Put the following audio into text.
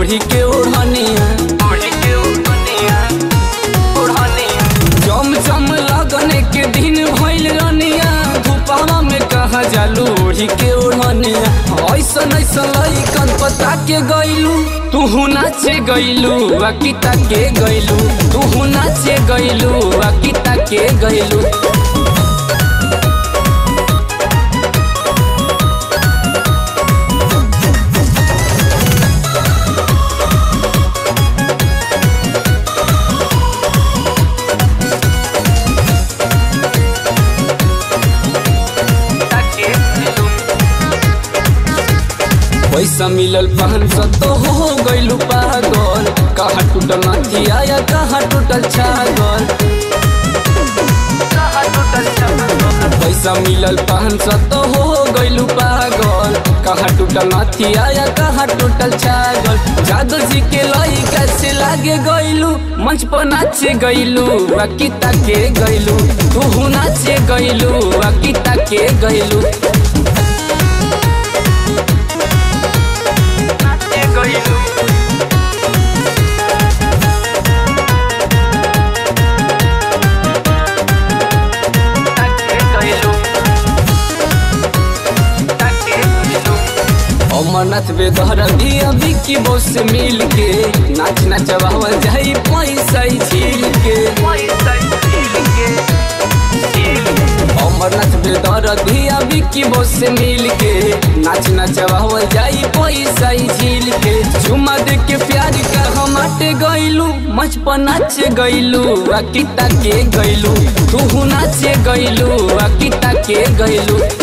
ओढ़ी के ओढ़निया ओढ़ी के ओढ़निया ओढ़निया जम जम लगने के दिन भइल रनिया धुपावा में कहा जालू ओढ़ी के ओढ़निया ऐसन ऐसन लइकन पता के गइलू तुहू नाचे गइलू अकिता के गइलू तुहू नाचे गइलू अकिता के गइलू पैसा मिलल पाँच सौ तो हो गइलू पागल कहाँ टूटल नथिया या कहाँ टूटल छागल पैसा मिलल पाँच सौ तो हो गइलू पागल कहाँ टूटल नथिया या कहाँ टूटल छागल जादू जी के लई कैसे लागे गइलू मंच पर नाचे गइलू अकिता के गइलू तू नाचे गइलू अकिता के गइलू नाचे गइलू नाचे गइलू नाचे गइलू अमरनाथ बेदहर दिया बिकी बोस से मिल के नाच नचवावल जाई पैसा ही छील के अमरनाथ बेदर दिया बिकी बोस से मिल के नाच नचवावल जाई पैसा ही झील के चुमा दे के प्यार का हम आटे गइलू मच पर नाचे गइलू अकिता के गइलू तू नाचे गइलू अकिता के गइलू